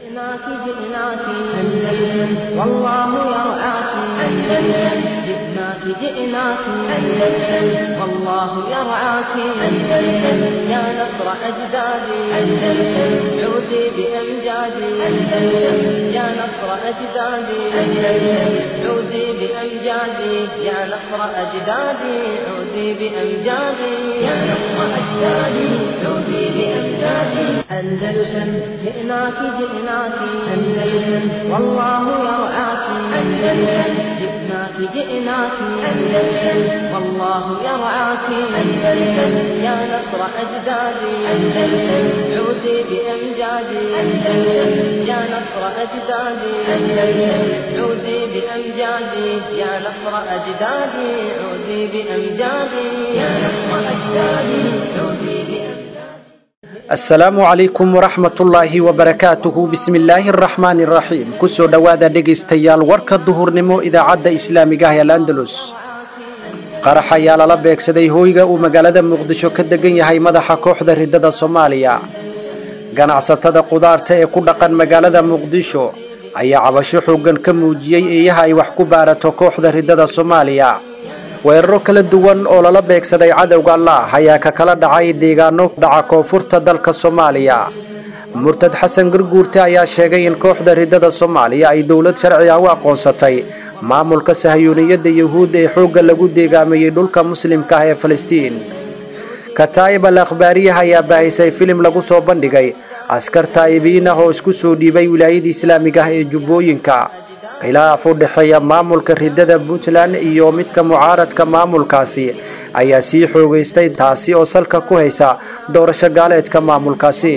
جئناك جئناك أندلس والله يرعاك أندلس جئناك جئناك أندلس والله يرعاك أندلس يا نصر أجدادي أندلس عودي بأمجادي أندلس يا نصر أجدادي أندلس عودي بأمجادي يا نصر أجدادي عودي بأمجادي يا نصر أجدادي عودي بأمجادي أندلسا جئناك جئناك أندلسا والله يرعاك أندلسا جئناك جئناك أندلسا والله يرعاك أندلسا يا نصر أجدادي أندلسا عودي بأمجادي أندلسا يا نصر أجدادي أندلسا عودي بأمجادي يا نصر أجدادي عودي بأمجادي يا نصر أجدادي عودي بأمجادي asalaamu calaykum waraxmatullaahi wabarakaatuhu bismillaahi araxmaani araxiim kusoo dhowaada dhegaystayaal warka duhurnimo idaacadda islaamiga ah ee alandalus qarax ayaa lala beegsaday hooyga uu magaalada muqdisho ka degan yahay madaxa kooxda riddada soomaaliya ganacsatada qudaarta ee ku dhaqan magaalada muqdisho ayaa cabasho xooggan ka muujiyey eeyaha ay wax ku baarato kooxda riddada soomaaliya weeraro kala duwan oo lala beegsaday cadowga allah ayaa ka kala dhacay deegaano dhaca koonfurta dalka soomaaliya murtad xasan garguurte ayaa sheegay in kooxda riddada soomaaliya ay dowlad sharci ah u aqoonsatay maamulka sahyuuniyadda yuhuud ee xoogga lagu deegaameeyey dhulka muslimka ah ee falastiin kataa'ib al akhbaariyaha ayaa baahisay filim lagu soo bandhigay askar taa'ibiin ah oo isku soo dhiibay wilaayada islaamiga ah ee jubbooyinka khilaaf u dhexeeya maamulka riddada puntland iyo midka mucaaradka maamulkaasi ayaa sii xoogaystay taasi oo salka ku haysa doorasho gaaleedka maamulkaasi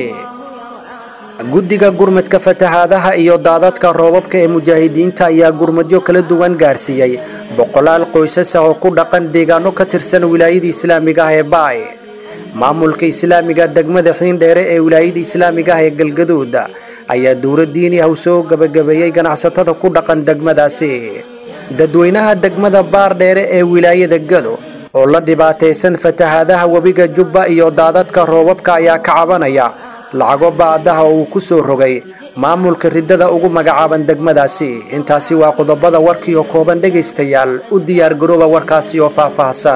guddiga gurmadka fatahaadaha iyo daadadka roobabka ee mujaahidiinta ayaa gurmadyo kala duwan gaarsiiyey boqolaal qoysas ah oo ku dhaqan deegaano ka tirsan wilaayada islaamiga ah ee baay maamulka islaamiga degmada xiindheere ee wilaayada islaamiga ah ee galgaduud ayaa dowlad diini ah u soo gebagabeeyey ganacsatada ku dhaqan degmadaasi dadweynaha degmada baardheere ee wilaayada gado oo la dhibaataysan fatahaadaha webiga jubba iyo daadadka roobabka ayaa ka cabanaya lacago baadaha oo uu ku soo rogay maamulka riddada ugu magacaaban degmadaasi intaasi waa qodobada warkii oo kooban dhegaystayaal u diyaargarooba warkaasi oo faahfaahsan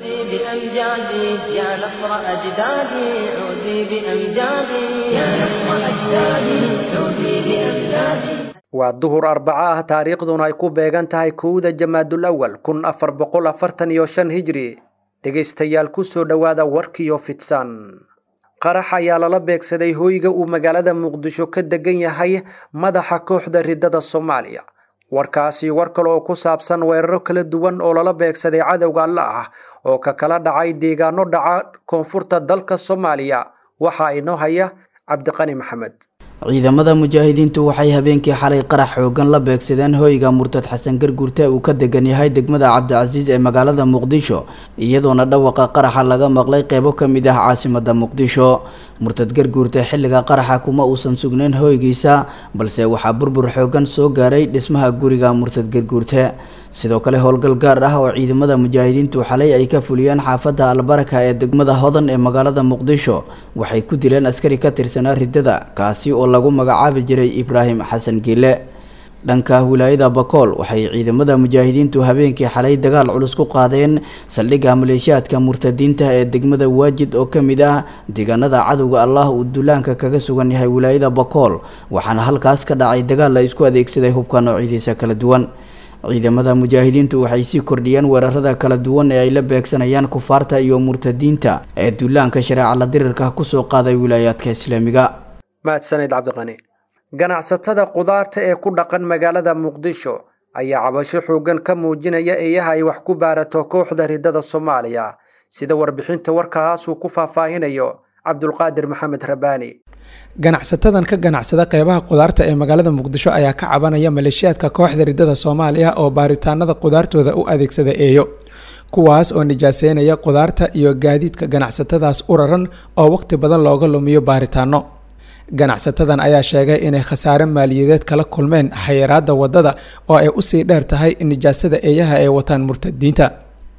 بأمجادي يا نصر أجدادي عودي بأمجادي يا نصر أجدادي عودي بأمجادي waa duhur arbaco ah taariikhduna ay ku beegan tahay kowda jamaadul awal kun afar boqol afartan iyo shan hijri dhegaystayaal ku soo dhowaada warkiyo fidsan qarax ayaa lala beegsaday hooyga uu magaalada muqdisho ka degan yahay madaxa kooxda riddada soomaaliya warkaasi war kale oo ku saabsan weeraro kala duwan oo lala beegsaday cadowga alla ah oo ka kala dhacay deegaano dhaca koonfurta dalka soomaaliya waxaa inoo haya cabdiqani maxamed ciidamada mujaahidiintu waxay habeenkii xalay qarax xoogan la beegsadeen hoyga murtad xasan garguurte uu ka degan yahay degmada cabdicasiis ee magaalada muqdisho iyadoona dhawaqa qaraxa laga maqlay qeybo ka mid ah caasimada muqdisho murtad garguurte xilliga qaraxa kuma uusan sugnayn hoygiisa balse waxaa burbur xoogan soo gaaray dhismaha guriga murtad garguurte sidoo kale howlgal gaar ah oo ciidamada mujaahidiintu xalay ay ka fuliyeen xaafadda albaraka ee degmada hodan ee magaalada muqdisho waxay ku dileen askari ka tirsanaa riddada kaasi oo lagu magacaabi jiray ibraahim xasan giile dhanka wilaayada bakool waxay ciidamada mujaahidiintu habeenkii xalay dagaal culus ku qaadeen saldhigga maleeshiyaadka murtadiinta ee degmada waajid oo ka mid ah deegaanada cadowga allah uu duulaanka kaga sugan yahay wilaayada bakool waxaana halkaas ka dhacay dagaal la isku adeegsaday hubka noocyadiisa kala duwan ciidamada mujaahidiintu waxay sii kordhiyeen weerarada kala duwan ee ay la beegsanayaan kufaarta iyo murtadiinta ee duulaanka shareeca la dirirka kusoo qaaday wilaayaadka islaamiga mahadsaned cabdiqani ganacsatada qudaarta ee ku dhaqan magaalada muqdisho ayaa cabasho xooggan ka muujinaya eeyaha ay wax ku baarato kooxda riddada soomaaliya sida warbixinta warkaas uu ku faahfaahinayo cabdulqaadir maxamed rabaani ganacsatadan ka ganacsada qeybaha qudaarta ee magaalada muqdisho ayaa ka cabanaya maleeshiyaadka kooxda riddada soomaaliya oo baaritaanada qudaartooda u adeegsada eeyo kuwaas oo nijaaseynaya qudaarta iyo gaadiidka ganacsatadaas u raran oo waqti badan looga lumiyo baaritaano ganacsatadan ayaa sheegay inay khasaare maaliyadeed kala kulmeen xayiraada wadada oo ay usii dheer tahay nijaasada eeyaha ay wataan murtadiinta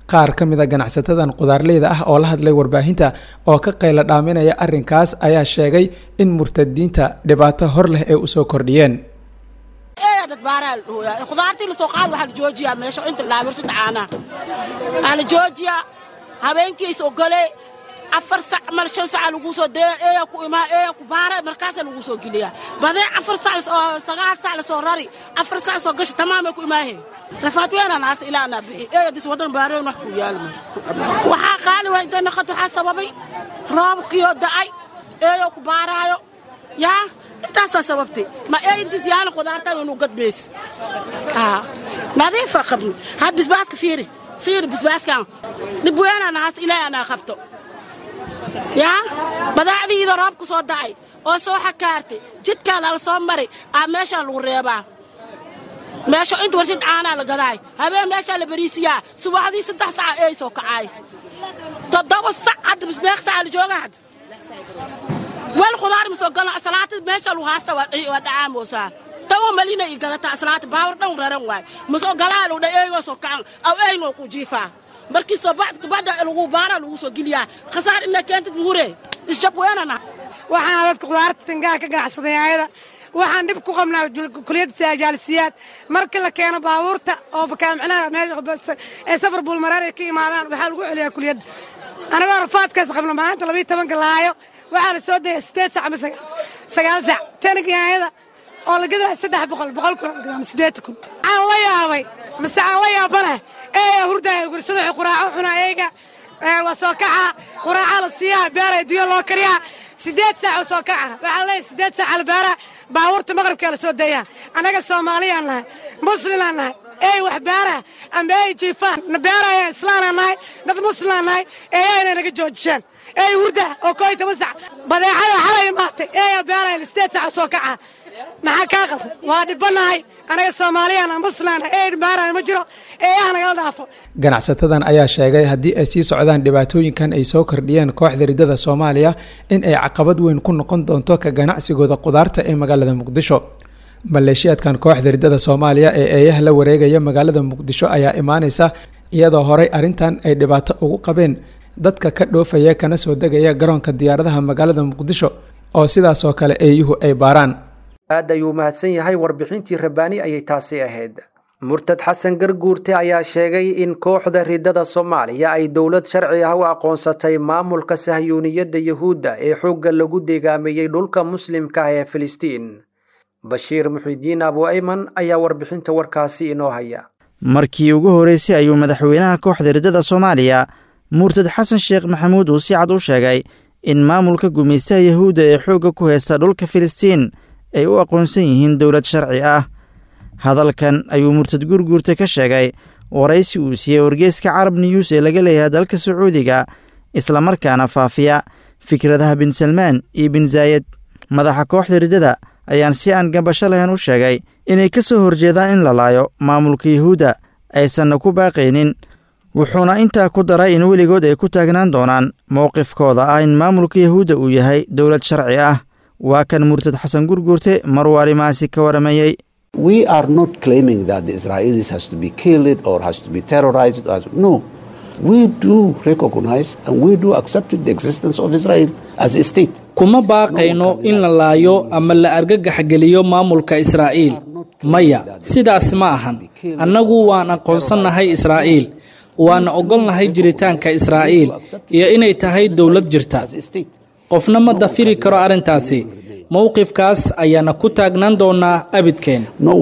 qaar ka mid a ganacsatadan qudaarleyda ah oo la hadlay warbaahinta oo ka qayla dhaaminaya arrinkaas ayaa sheegay in murtadiinta dhibaato hor leh ay usoo kordhiyeen dad baaraa la dhahooyaa khudaartii lasoo qaad waxaa la joojiyaa meesha inta dhaabirsada caanaha waxaa la joojiyaa habeenkiis ogole afar sac mal shan saca lagu soo dee eeya ku imaa eeya ku baara markaasaa lagu soo geliyaa badee afar sac oo sagaal sac lasoo rari afar sac soo gasha tamaamay ku imaaheen rafaad weynaa naasta ilaa anaa bixi eeya dis wadan baareen wax ku yaalma waxaa qaali waa intay naqad waxaa sababay roobkiyo da'ay eeyo ku baaraayo yaa intaasaa sababtay ma eeyintiis yaana qudaartan inuu gadmayso nadiifa qabni had bisbaaska fiiri fiiri bisbaaskan dhib weynaa nahaasta ilaahay anaa qabto yaa badaacdiida roob ku soo da'ay oo soo xakaartay jidkaa lala soo mari aa meeshaa lagu reebaa meesha inta warshad caanaa la gadaay habeen meeshaa la bariisiyaa subaxdii saddex saca eey soo kacaay toddoba sac hadda bismeeq saca la jooga hadda weel khudaar ma soo galna salaata meesha lagu haasta waa dhacaamosaa tawa malina ii gadataa salaata baawar dhan raran waay masoo galaa lagu dha eegoo soo kacan aw eeynoo ku jiifaa markii soo bacda lagu baara lagu soo geliyaa khasaar ina keentid muhure isjab weenana waxaana dadka khudaarta tangaha ka ganacsaday ayada waxaan dhib ku qabnaa kuliyadda saajaalisiyaad markii la keeno baabuurta oo micnaha meesha ee safar buulmareer ay ka imaadaan waxaa lagu celiyaa kuliyadda anagoo rafaadkaas qabna maanta labiyo tobanka laayo waxaa la soo daya siddeed sac ama sagaal sac tanagaayada oo la gadaya saddex boqol boqol kun ama siddeetan kun aan la yaabay mase aan la yaabanah eeya hurdaya gursada waxay quraaco cunaa eega waa soo kaca quraaca la siiyaa beera duyo loo kariyaa siddeed saac oo soo kaca waxaa leeyahay siddeed saac albaara baabuurta maqribkaa la soo dayaa annaga soomaaliyaan nahay muslimaan nahay eey wax beara amba ey jiifaan na beeraya islaanaan nahay dad muslimaan nahay eeyaa inay naga joojishaan eey hurda oo koo iyo toban sac badeecada xalay imaatay eeya beeraya siddeed saac oo soo kaca maxaa kaa qaldan waa dhibanahay anaga soomaaliyana muslimana eey beeraya ma jiro eeyaha nagala dhaafo ganacsatadan ayaa sheegay haddii ay sii socdaan dhibaatooyinkan ay soo kordhiyeen kooxda riddada soomaaliya in ay caqabad weyn ku noqon doonto ka ganacsigooda qudaarta ee magaalada muqdisho maleeshiyaadkan kooxda riddada soomaaliya ee eeyaha la wareegaya magaalada muqdisho ayaa imaaneysa iyadoo horey arrintan ay dhibaato ugu qabeen dadka ka dhoofaya kana soo degaya garoonka diyaaradaha magaalada muqdisho oo sidaasoo kale eeyuhu ay baaraan aad ayuu mahadsan yahay warbixintii rabbaani ayay taasi ahayd murtad xasan garguurte ayaa sheegay in kooxda riddada soomaaliya ay dowlad sharci ah u aqoonsatay maamulka sahyuuniyadda yuhuudda ee xoogga lagu deegaameeyey dhulka muslimka ah ee filistiin bashiir muxidiin abu ayman ayaa warbixinta warkaasi inoo haya markii ugu horreysay ayuu madaxweynaha kooxda riddada soomaaliya murtad xasan sheekh maxamuud uu si cad u sheegay in maamulka gumaystaha yuhuudda ee xoogga ku haysta dhulka filistiin ay u aqoonsan yihiin dowlad sharci ah hadalkan ayuu murtad gurguurta ka sheegay waraysi uu siiyey wargeeska carab niyuus ee laga leeyahay dalka sacuudiga islamarkaana faafiya fikradaha bin salmaan iyo bin zaayed madaxa kooxda riddada ayaan si aan gambasho lahayn u sheegay inay ka soo horjeedaan in la laayo maamulka yuhuudda aysanna ku baaqaynin wuxuuna intaa ku daray in weligood ay ku taagnaan doonaan mowqifkooda ah in maamulka yuhuudda uu yahay dowlad sharci ah waa kan murtad xasan gurguurte maruu arrimahaasi ka waramayey we are not claiming that the Israelis has to be killed or has to be terrorized. No, we do recognize and we do accept the existence of Israel as a state. kuma baaqayno in la laayo ama la argagaxgeliyo maamulka israa'iil maya sidaas ma ahan annagu waan aqoonsannahay israa'iil waana ogolnahay jiritaanka israa'iil iyo inay tahay dowlad jirta qofna ma dafiri karo arrintaasi mowqifkaas ayaana ku taagnaan doonaa abidkeen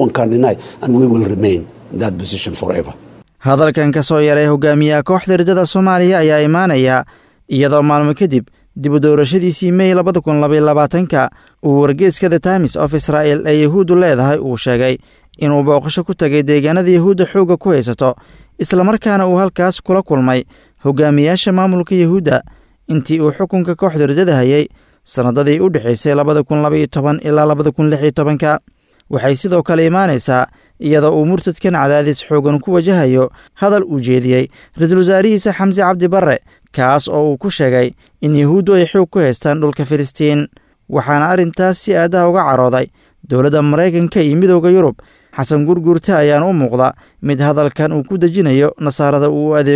hadalkan ka soo yaray hogaamiyaha kooxda riddada soomaaliya ayaa imaanaya iyadoo maalmo kadib dib u doorashadiisii mey labada kun labayolabaatanka uu wargeeska the times of israa'el ee yahuuddu leedahay uu sheegay inuu booqasho ku tagay deegaanada yahuudda xoogga ku haysato islamarkaana uu halkaas kula kulmay hogaamiyaasha maamulka yahuudda intii uu xukunka kooxda riddada hayay sannadadii u dhexaysay labada kun labaiyo toban ilaa labada kun lix iyo tobanka waxay sidoo kale imaanaysaa iyadoo uu murtadkan cadaadis xoogan ku wajahayo hadal uu jeediyey ra-iisul wasaarihiisa xamse cabdi barre kaas oo uu ku sheegay in yahuuddu ay xoog ku haystaan dhulka filistiin waxaana arrintaas si aadaha uga carooday dowladda maraykanka iyo midooda yurub xasan gurgurta ayaana u muuqda mid hadalkan uu ku dejinayo nasaarada uu u adeego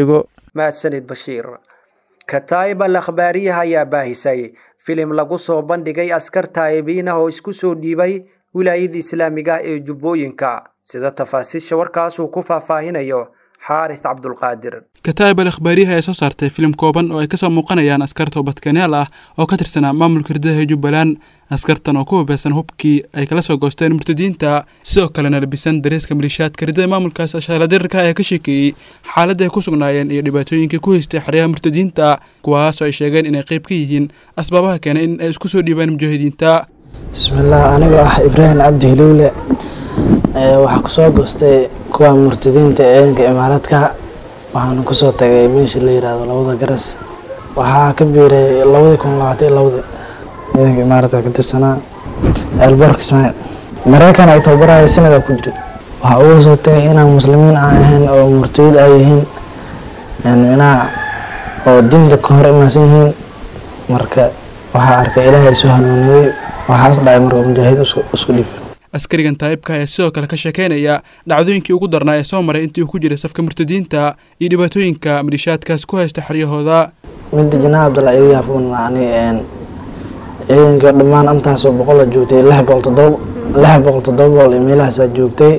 mahadsanid bashiir kataa'ib al akhbaariyaha ayaa baahisay filim lagu soo bandhigay askar taa'ibiin ah oo isku soo dhiibay wilaayada islaamiga ah ee jubbooyinka sida tafaasiisha warkaas uu ku faahfaahinayo xaaris cabdulqaadir kataa'ib al akhbaariyaha ee soo saartay filim kooban oo ay kasoo muuqanayaan askar toobadkanaal ah oo ka tirsanaa maamulka hirdadaha jubbaland askartan oo ku hubeysan hubkii ay kala soo goosteen murtadiinta sidoo kalena labisan dareeska malishaadka hirdada maamulkaas ashaaradirarka ayaa ka sheekeeyey xaaladda ay ku sugnaayeen iyo dhibaatooyinkii ku haystay xeryaha murtadiinta kuwaasoo ay sheegeen inay qayb ka yihiin asbaabaha keenay in ay isku soo dhiibaan mujaahidiinta bismillaah anigoo ah ibraahim cabdi hiliwle waxaa kusoo goostay kuwa murtadiinta eedanka imaaraadka waxaana kusoo tagay meesha la yiraahdo labada garas waxaa ka biiray labadii kun labaatan iyo labadii ciidanka imaaraadka ka tirsanaa elbork ismaail mareykan ay tababaraya sanada ku jiray waxaa uga soo tagay inaan muslimiin aan ahayn oo murtadiid ay yihiin minaha oo diinta ka hor imaansan yihiin marka waxaa arkay ilaahay isu hanuuniyey waxaas dhacay marka mujaahid isku dhiib askarigan taa'ibka ayaa sidoo kale ka sheekeynaya dhacdooyinkii ugu darnaa ee soo maray intii uu ku jiray safka murtadiinta iyo dhibaatooyinka malishaadkaas ku haysta xeryahooda midda janaa cabdalla iga yaabunani ciidankii dhammaan intaasoo boqola joogtay lix boqol todoba lix boqol toddoba boqol iyo meelahaasaa joogtay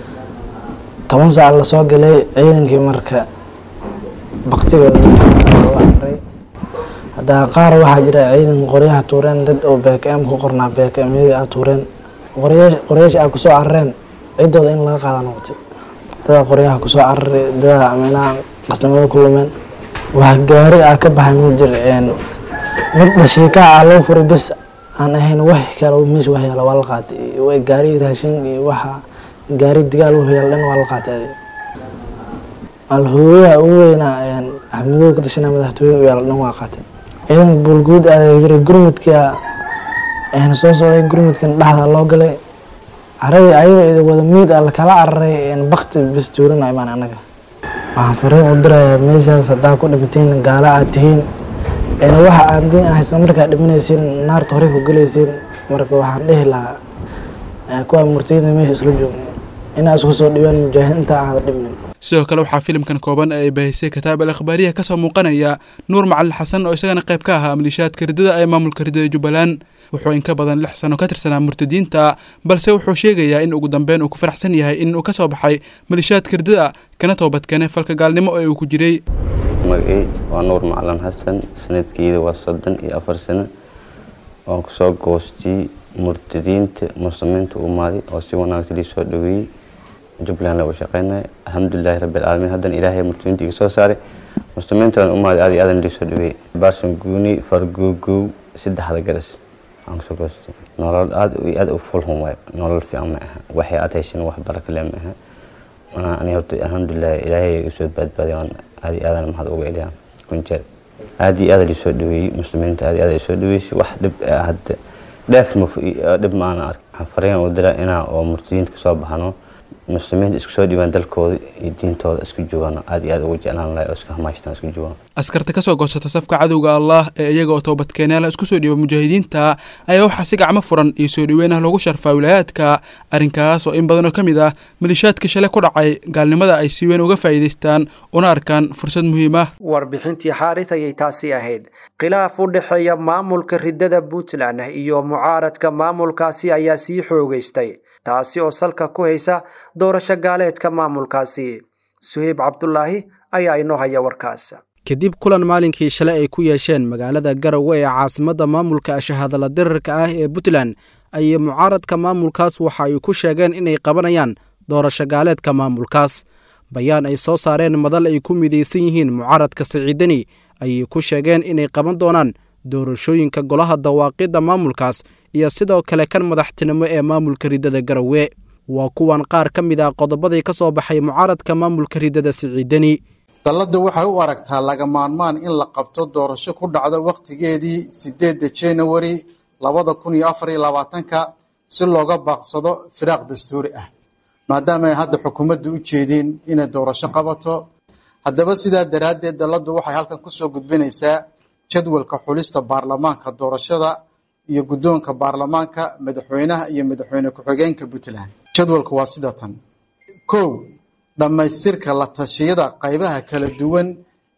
toban saac lasoo galay ciidankii marka baktigooda amray haddaa qaar waxaa jira ciidanka qoryaha tuureen dad oo bkm ku qornaa bkmyadii a tuureen qoryaasha a kusoo carareen ciddooda in laga qaada noqotay dadaa qoryaha kusoo cararay dadaa minaha qasnimada ku lumeen wax gaari ah ka baxay ma jir mid dhashiikaa ah loo furay bes aan ahayn wax kale meesha wax yaala waa la qaatay gaari raashin iyo waxa gaari digaal wuxuu yaala dhan waa la qaatay alhooyaha ugu weynaa axmedow ka tashanaa madaxtooyada u yaala dhan waa qaatay ciidanka buulguud aaday jiray gurmudka ayna soo socday gurmudkan dhexda loo galay caradii ayada wada miid a lakala cararay bakti bes tuurina imaan anaga waxaan fariin u dirayaa meeshaas haddaa ku dhimatiin gaala aad tihiin waxa aad diin haysta markaa dhimanaysiin naarta horey ku gelaysiin marka waxaan dhihi lahaa kuwa murtiyada meesha isla joogna inaa isku soo dhibaan mujaahid intaa aada dhibnin sidoo kale waxaa filimkan kooban ee ay baahisay kataab al akhbaariyaha kasoo muuqanaya nuur macalin xasan oo isagana qayb ka ahaa malishaadka ridada ee maamulka ridada jubbaland wuxuu in ka badan lix sano ka tirsanaa murtadiinta balse wuxuu sheegayaa in ugu dambeyn uu ku faraxsan yahay in uu ka soo baxay malishaadka ridada kana toobadkeenay falka gaalnimo ee uu ku jiray magacey waa nuur macalin xasan sanadkeeda waa soddon iyo afar sano waan kusoo goostay murtadiinta muslimiinta umaaday oo si wanaagsan lii soo dhaweeyey jubbaland lagu shaqeynaya alxamdulilahi rabbilcaalamiin haddana ilaahay murtadiinta iga soo saaray muslimiintan umaaday aad iyo aadan lii soo dhaweeyey baarsan guuni fargogow saddexda garas aan kusoo goostay nolol aad iyo aad u fulhun waay nolol fiican ma aha waxay aad haysan wax baraka le ma aha ani horta alxamdulilah ilaahay usoo badbaaday waan aad iyo aadan maxad uga eliyaa kunjeer aad iyo aad lisoo dhaweeyey muslimiinta aad iyo aad soo dhaweysay wax dhib hadda dheef dhib ma aan ark waxaan fariin u dira inaa oo murtadiinta kasoo baxano muslimiinta isku soo dhibaan dalkooda iyo diintooda isku joogaan aad iyo aad ugu jeclaan lahay oo isku hamaashtaan isku joogaan askarta kasoo goosata safka cadowga allah ee iyaga oo toobadkeenyaala isku soo dhiiba mujaahidiinta ayaa waxaa si gacmo furan iyo soo dhaweyn ah loogu sharfaa wilaayaadka arrinkaas oo in badan oo ka mid ah malishaadka shale ku dhacay gaalnimada ay si weyn uga faa'iidaystaan una arkaan fursad muhiim ah warbixintii xaaris ayay taasi ahayd khilaaf u dhexeeya maamulka ridada puntland iyo mucaaradka maamulkaasi ayaa sii xoogeystay taasi oo salka ku haysa doorasho gaaleedka maamulkaasi suheyb cabdulaahi ayaa inoo haya warkaas kadib kulan maalinkii shalay ay ku yeesheen magaalada garowe ee caasimadda maamulka ashahadala dirarka ah ee puntland ayay mucaaradka maamulkaas waxa ay ku sheegeen inay qabanayaan doorasho gaaleedka maamulkaas bayaan ay soo saareen madal ay ku midaysan yihiin mucaaradka siciidani ayay ku sheegeen inay qaban doonaan doorashooyinka golaha dawaaqidda maamulkaas iyo sidoo kale kan madaxtinimo ee maamulka ridada garowe waa kuwan qaar ka mid ah qodobadii ka soo baxay mucaaradka maamulka ridada siciidani dalladdu waxay u aragtaa laga maarmaan in la qabto doorasho ku dhacdo wakhtigeedii sideedda januari labada kun iyo afar iyo labaatanka si looga baaqsado firaaq dastuuri ah maadaama ay hadda xukuumaddu u jeediin inay doorasho qabato haddaba sidaa daraaddeed dalladdu waxay halkan ku soo gudbinaysaa jadwalka xulista baarlamaanka doorashada iyo guddoonka baarlamaanka madaxweynaha iyo madaxweyne ku-xigeenka puntland jadwalku waa sida tan kow dhammaystirka la tashiyada qaybaha kala duwan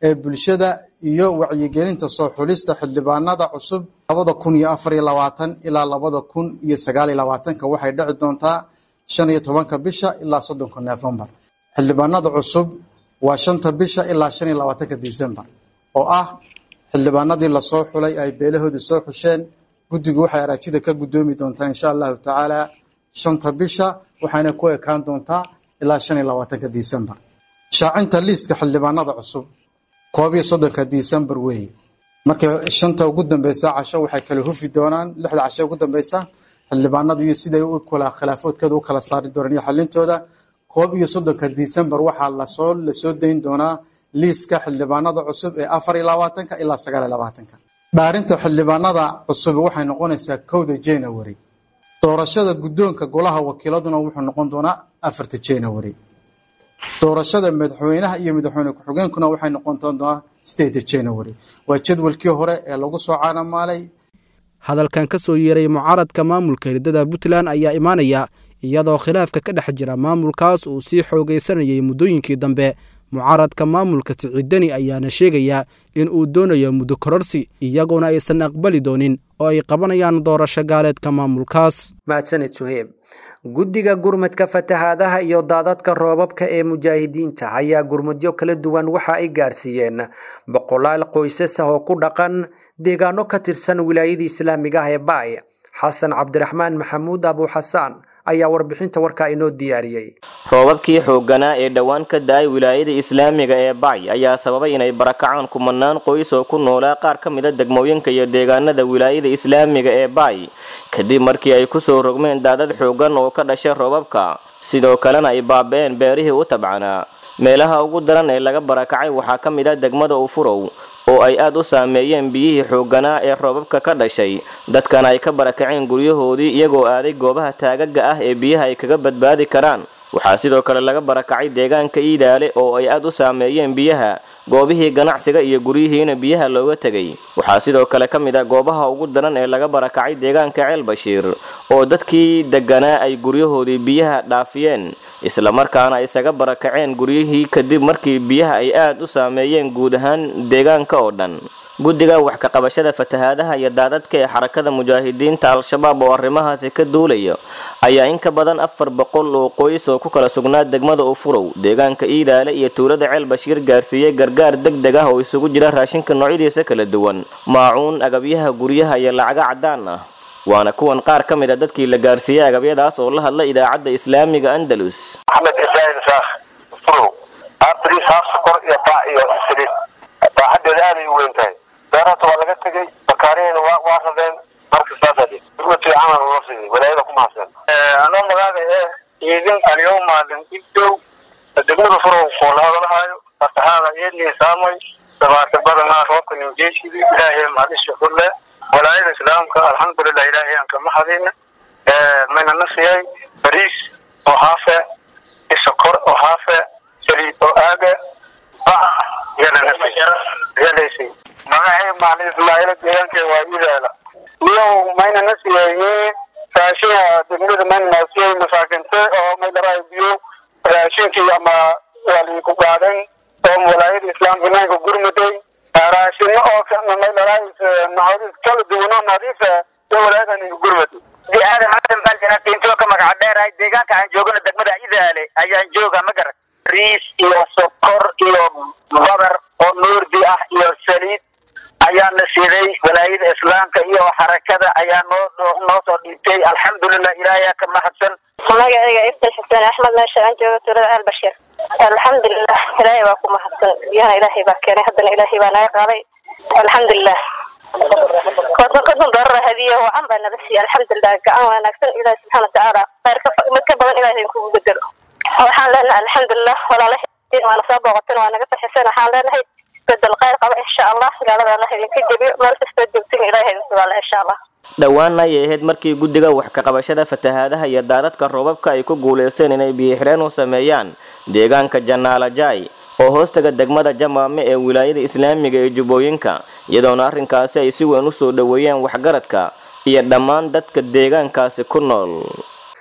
ee bulshada iyo wacyigelinta soo xulista xildhibaanada cusub labada kun iyo afar iyo labaatan ilaa labada kun iyo sagaal iyo labaatanka waxay dhici doontaa shan iyo tobanka bisha ilaa soddonka nofembar xildhibaanada cusub waa shanta bisha ilaa shan iyo labaatanka decembar oo ah xildhibaanadii lasoo xulay ay beelahoodii soo xusheen guddigu waxay araajida ka guddoomi doontaa insha allahu tacaala shanta bisha waxayna ku ekaan doontaa ilaa shan iyo labaatanka decembar shaacinta liiska xildhibaanada cusub koob iyo soddonka decembar weeye marka shanta ugu dambeysa casho waxay kala hufi doonaan lixda casho ugu dambeysa xildhibaanadu iyo siday u kala khilaafoodkooda u kala saari doonaan iyo xalintooda koob iyo soddonka decembar waxaa lasoo lasoo dayn doonaa liiska xildhibaanada cusub ee afar iyo labaatanka ilaa sagaal iyo labaatanka dhaarinta xildhibaanada cusub waxay noqonaysaa kowda january doorashada guddoonka golaha wakiiladuna wuxuu noqon doonaa afarta january doorashada madaxweynaha iyo madaxweyne ku-xigeenkuna waxay noqon doontaa sideeda january waa jadwalkii hore ee lagu soo caanamaalay hadalkan ka soo yeeray mucaaradka maamulka hirdada puntland ayaa imaanaya iyadoo khilaafka ka dhex jira maamulkaas uu sii xoogaysanayay muddooyinkii dambe mucaaradka maamulka siciidani ayaana sheegaya in uu doonayo muddo kororsi iyaguna aysan aqbali doonin oo ay qabanayaan doorasho gaaleedka maamulkaas mahadsaned suheeb guddiga gurmadka fatahaadaha iyo daadadka roobabka ee mujaahidiinta ayaa gurmudyo kala duwan waxa ay gaarsiiyeen boqolaal qoysas ah oo ku dhaqan deegaano ka tirsan wilaayadii islaamiga ah ee baay xasan cabdiraxmaan maxamuud abu xasaan ayaa warbixinta warkaa inoo diyaariyey roobabkii xoogganaa ee dhowaan ka da-ay wilaayada islaamiga ee bacy ayaa sababay inay barakacaan kumanaan qoys oo ku noolaa qaar ka mida degmooyinka iyo deegaanada wilaayada islaamiga ee bacy kadib markii ay kusoo rogmeen daadad xooggan oo ka dhashay roobabka sidoo kalena ay baaba-een beerihii u tabcanaa meelaha ugu daran ee laga barakacay waxaa ka mid ah degmada ufurow oo ay aad u saameeyeen biyihii xoogganaa ee roobabka ka dhashay dadkana ay ka barakaceen guryahoodii iyagoo aaday goobaha taagaga ah ee biyaha ay kaga badbaadi karaan waxaa sidoo kale laga barakacay deegaanka iidaale oo ay aad u saameeyeen biyaha goobihii ganacsiga iyo guryihiina biyaha looga tegay waxaa sidoo kale ka mid ah goobaha ugu daran ee laga barakacay deegaanka ceel bashiir oo dadkii deganaa ay guryahoodii biyaha dhaafiyeen islamarkaana isaga barakaceen guryihii kadib markii biyaha ay aad u saameeyeen guud ahaan deegaanka oo dhan guddiga wax ka qabashada fatahaadaha iyo daadadka ee xarakada mujaahidiinta al-shabaab oo arrimahaasi ka duulaya ayaa in ka badan afar boqol oo qoys oo ku kala sugnaa degmada ufurow deegaanka iidaale iyo tuulada ceel bashiir gaarsiiyey gargaar deg deg ah oo isugu jira raashinka noocyadiisa kala duwan maacuun agabyaha guryaha iyo lacaga caddaan ah waana kuwan qaar ka mid a dadkii la gaarsiiyey agabyadaas oo la hadla idaacadda islaamiga andalus axmed ibraahim saakh ufurow abris haaf sokor iyo baac iyo saliid baaxadeeda aaday u weyn tahay beerata waa laga tegey bakaarihina waa waa radeen marka saasa gurmad fiican loo siiyey walaayada ku mahadsan anoo magaaga ee iidin aliyow maalin ibdow degmada furow oo la hadalhayo fatahaada iyadnii saamay dabaata badanaa roobka nimjeeshidi ilaahay mahadisha kulle walaayada islaamka alxamdulilah ilaahay aan kama hadina mayna nasiyay bariis oo haafe isokor oo haafe saliid oo aaga bac yalaysay magacay maalin ismaaciila deegaanka waa idaala niyow mayna nasiyay raashinka degmada mayna nasiyay masaakinte oo maydaraay biyo raashinkii ama waa liiku qaadan oo walaayada islaamka naanka gurmuday raashino oo maydaraay naxariis kala duwan oo nadiif ah iyo walaayada ninka gurmuday aadan xasan baan janaatiintoo ka magaca dheerahay deegaanka aan joogana degmada idaale ayaan jooga ma garan riis iyo sokor iyo badar oo nuurdi ah iyo saliid ayaa na siiday walaayada islaamka iyo xarakada ayaa noo noo soo dhiibtay alxamdulilah ilaahay ka mahadsan magacayga iftan xuseen axmed meesha aan joogo tuulada ceel bashir alxamdulilah ilaahay baa ku mahadsan biyahana ilaahay baa keenay haddana ilaahay baa naga qaaday alxamdulilah konton konton doorar hadiye wacan baa naga siiyey alxamdulilah gacan wanaagsan ilaahi subxaana watacaala khayrka mid ka badan ilaahay kugu bedelo waxaan leenahay alxamdulilah walaalahay waana soo booqateen waa naga faxiseen waxaan leenahay bedel khayr qaba insha allah gaalada allah idinka jebiyo meel kastoo joogtin ilaahay idin sugaala insha allah dhowaana ayay ahayd markii guddiga wax ka qabashada fatahaadaha iyo daadadka roobabka ay ku guulaysteen inay biyo-xireen u sameeyaan deegaanka janaalajai oo hoostaga degmada jamaame ee wilaayada islaamiga ee jubbooyinka iyadoona arrinkaasi ay si weyn u soo dhoweeyeen waxgaradka iyo dhammaan dadka deegaankaasi ku nool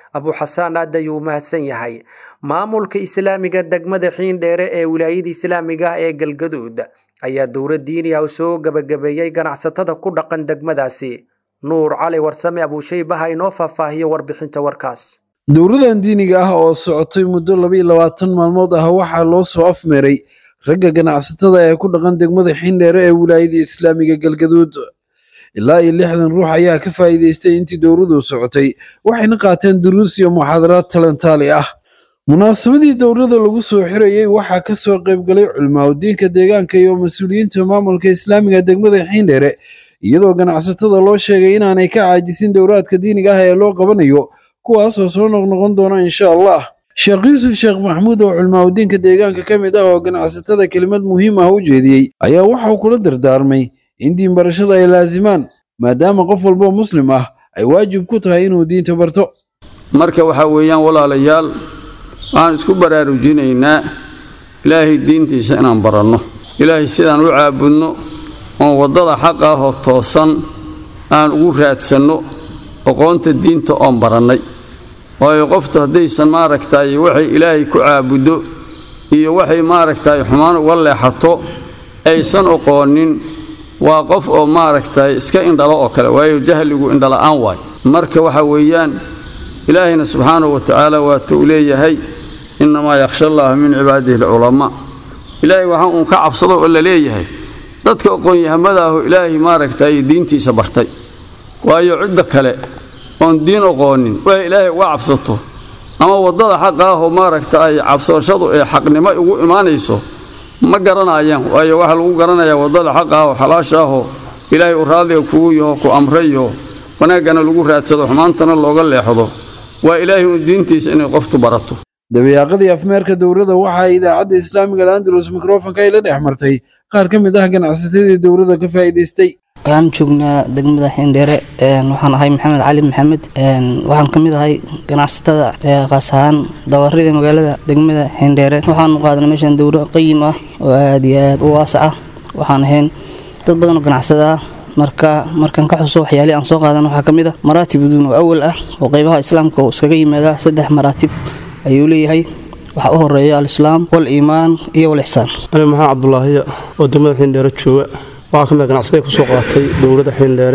abuxasaan aad ayuu u mahadsan yahay maamulka islaamiga degmada xiindheere ee wilaayada islaamiga ah ee galgaduud ayaa dowlad diini ah soo gabagabeeyey ganacsatada ku dhaqan degmadaasi nuur cali warsame abuushaybaha inoo faahfaahiyo warbixinta warkaas dowladan diiniga ah oo socotay muddo labaiyo labaatan maalmood ah waxaa loo soo afmeeray ragga ganacsatada ee ku dhaqan degmada xindheere ee wilaayada islaamiga galgaduud ilaa iyo lixdan ruux ayaa ka faa'iidaystay intii dowladu socotay waxayna qaateen duruus iyo muxaadaraad talantaali ah munaasabadii dowlada lagu soo xirayey waxaa ka soo qaybgalay culimaadudiinka deegaanka iyo mas-uuliyiinta maamulka islaamiga degmada xiindheere iyadoo ganacsatada loo sheegay inaanay ka caajisin dowlaadka diiniga ah ee loo qabanayo kuwaasoo soo noqnoqon doona insha allah sheekh yuusuf sheekh maxamuud oo culimaadudiinka deegaanka ka mid ah oo ganacsatada kelimad muhiim ah u jeediyey ayaa waxauu kula dardaarmay in diin barashada ay laasimaan maadaama qof walboo muslim ah ay waajib ku tahay inuu diinta barto marka waxaa weeyaan walaalayaal waxaan isku baraarujinaynaa ilaahay diintiisa inaan baranno ilaahay sidaan u caabudno oon waddada xaq ah oo toosan aan ugu raadsanno aqoonta diinta oon barannay waayo qoftu haddaysan maaragtay waxay ilaahay ku caabuddo iyo waxay maaragtay xumaan uga leexato aysan oqoonin waa qof oo maaragtay iska indhalo oo kale waayo jahligu indhala'aan waay marka waxa weeyaan ilaahayna subxaanahu wa tacaala waata uu leeyahay innamaa yakhsha allaha min cibaadihi alculamaa ilaahay waxaa uun ka cabsado oo la leeyahay dadka aqoon-yahamada ahu ilaahay maaragtay diintiisa bartay waayo cidda kale oon diin oqoonin waa ilaahay uga cabsato ama waddada xaqa ah oo maaragta ay cabsashadu ee xaqnimo ugu imaanayso ma garanayaan waayo waxaa lagu garanayaa waddada xaqa ah oo xalaasha ahoo ilaahay u raadiga kugu yaho ku amrayo wanaaggana lagu raadsado xumaantana looga leexdo waa ilaahay uun diintiisa inay qoftu barato dabayaaqadii afmeerka dowladda waxaa idaacadda islaamiga landalus mikrofonka ay la dhex martay qaar ka mid ah ganacsatadii dowladda ka faa'iidaystay waxaan joognaa degmada xindheere waxaan ahay maxamed cali maxamed waxaan ka mid ahay ganacsatada qaas ahaan dawaarida magaalada degmada xindheere waxaanu qaadanay meeshan dowro qayim ah oo aad iyo aad u waasac ah waxaan ahayn dad badan oo ganacsada ah marka markaan ka xuso waxyaalihii aan soo qaadan waxaa ka mid ah maraatib uduun oo awal ah oo qaybaha islaamka uu iskaga yimaadaa saddex maraatib ayuu leeyahay waxaa u horeeya alislaam waliimaan iyo walixsaan ani maxaa cabdulaahiya oo degmada xindheere jooga waxaa ka mid ganacsaday ku soo qaatay dowladda xindheere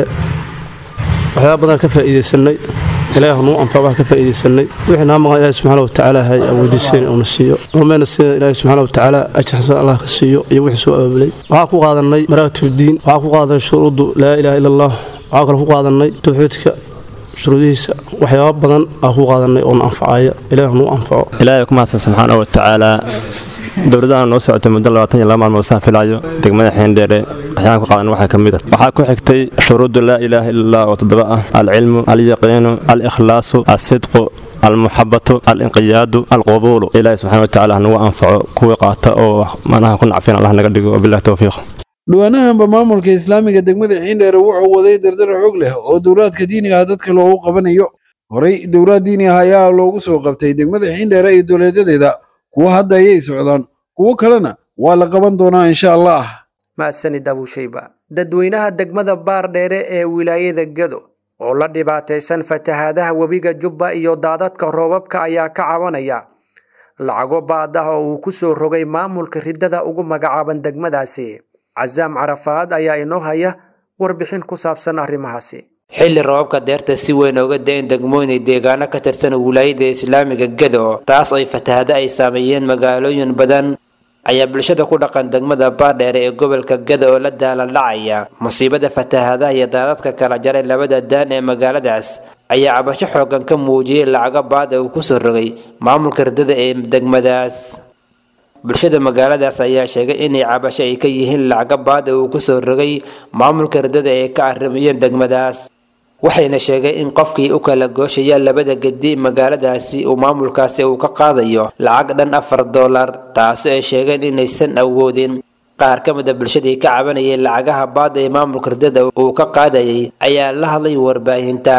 waxyaaba badan ka faa'iidaysanay ilaahi nuu anfac wax ka faa'iidaysanay wixii naa maqan ilaahi subxaana wa tacaala hay awoodiiseen uuna siiyo rumayna sida ilaahi subxaana wa tacaala ajir xasan allah ka siiyo iyo wixii soo abaabulay waxaa ku qaadanay maraatib diin waxaa ku qaadanay shuruuddu laa ilaaha ila allah waxaa kale ku qaadanay tawxiidka shuruudihiisa waxyaaba badan aa ku qaadanay oona anfacaya ilaah nuu anfaco ilaahay ku mahadsan subxaana wa tacaala dowladdaana noo socotay muddo labaatan iyo laba maalmood saan filaayo degmada xeendheere waxyaan ku qaadan waxaa ka mid ah waxaa ku xigtay shuruuddu laa ilaaha ila allah oo toddoba ah alcilmu alyaqiinu alikhlaasu alsidqu almuxabatu alinqiyaadu alqubuulu ilaahay subxana wa tacaala nagu anfaco kuwii qaata oo manaha ku nacfiyan allah naga dhigo wabilahi towfiiq dhawaanahanba maamulka islaamiga degmada xiindheere wuxuu waday dardar xoog leh oo dowlaadka diiniga ah dadka loogu qabanayo horey dowlaad diini ah ayaa loogu soo qabtay degmada xiindheere iyo dowlaadadeeda kuwo hadda ayay socdaan kuwo kalena waa la qaban doonaa insha allah mahadsanid abuushayba dadweynaha degmada baardheere ee wilaayada gado oo la dhibaataysan fatahaadaha webiga jubba iyo daadadka roobabka ayaa ka cabanaya lacago baad ah oo uu ku soo rogay maamulka riddada ugu magacaaban degmadaasi casaam carafaad ayaa inoo haya warbixin ku saabsan arrimahaasi xilli roobabka deerta si weyn ooga da-in degmooyin deegaano ka tirsan wilaayada islaamiga gado taas oo fatahado ay saameeyeen magaalooyin badan ayaa bulshada ku dhaqan degmada baardheere ee gobolka gada oo la daalandhacaya musiibada fatahadaha iyo daadadka kala jaray labada daan ee magaaladaas ayaa cabasho xoogan ka muujiyey lacago baad ee uu kusoo rogay maamulka riddada ee degmadaas bulshada magaaladaas ayaa sheegay inay cabasho ay ka yihiin lacago baad ee uu kusoo rogay maamulka riddada ee ka arrimayeen degmadaas waxayna sheegay in qofkii u kala gooshaya labada gedi magaaladaasi uu maamulkaasi uu ka qaadayo lacag dhan afar dollar taasi ay sheegeen inaysan awoodin qaar ka mid a bulshadii ka cabanayay lacagaha baada ee maamulka riddada uu ka qaadayay ayaa la hadlay warbaahinta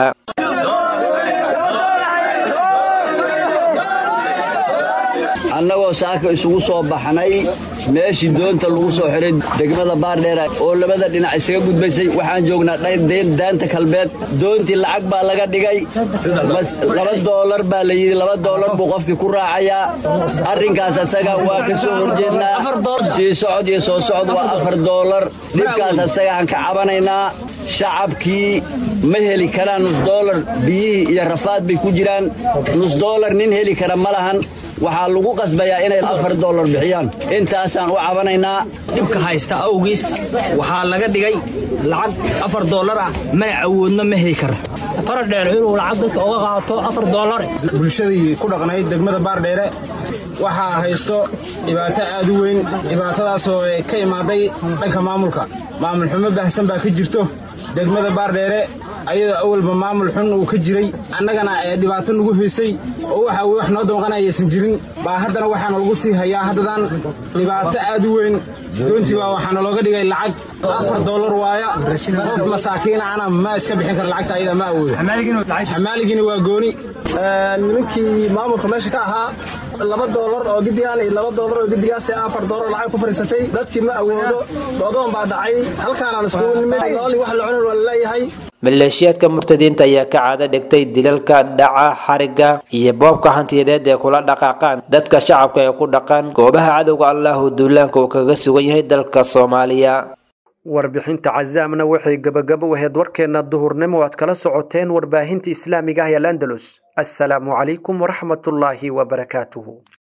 annagoo saaka isugu soo baxnay meeshii doonta lagu soo xiray degmada baardheera oo labada dhinac isaga gudbaysay waxaan joognaa daanta kalbeed doontii lacag baa laga dhigay laba doolar baa la yidhi laba doolar buu qofkii ku raacayaa arrinkaas asaga waa ka soo horjeednaa sii socod iyo soo socod waa afar doolar dhibkaas asagaan ka cabanaynaa shacabkii ma heli karaan nus doolar biyihii iyo rafaad bay ku jiraan nus doolar nin heli kara ma lahan waxaa lagu qasbayaa inay afar doolar bixiyaan intaasaan u cabanaynaa dhibka haysta awgiis waxaa laga dhigay lacag afar doolar ah mana awoodno ma heli kara faradheer inuu lacag dadka uga qaato afar doolar bulshadii ku dhaqnayd degmada baardheere waxaa haysto dhibaato aad u weyn dhibaatadaasoo ka imaaday dhanka maamulka maamul xumo baahsan baa ka jirto degmada baardheere ayadoo awalba maamul xun uu ka jiray annagana ee dhibaato nagu haysay oo waxa wax noo damqanayaysan jirin baa haddana waxaana lagu sii hayaa haddadan dhibaato aad u weyn doontii baa waxaana looga dhigay lacag afar doolar waaya qof masaakiina ana ma iska bixin kara lacagta ayada ma awoodo xamaaligiina waa gooni nimankii maamulka meesha ka ahaa laba doolar oo gidigaan iyo laba doolar oo gidigaas afar doolar lacag ku fadhiisatay dadkii ma awoodo doodoon baa dhacay halkaanaan iskugu nimid nooli wax la cunin waa laleeyahay maleeshiyaadka murtadiinta ayaa ka caado dhigtay dilalka dhaca xariga iyo boobka hantiyadeed ee kula dhaqaaqaan dadka shacabka ee ku dhaqan goobaha cadowga allahu duulaanka uu kaga sugan yahay dalka soomaaliya warbixinta cazaamna waxay gabagabo ahayd warkeenna duhurnimo aad kala socoteen warbaahinta islaamiga ah ee landalus assalaamu calaykum waraxmatullaahi wabarakaatuhu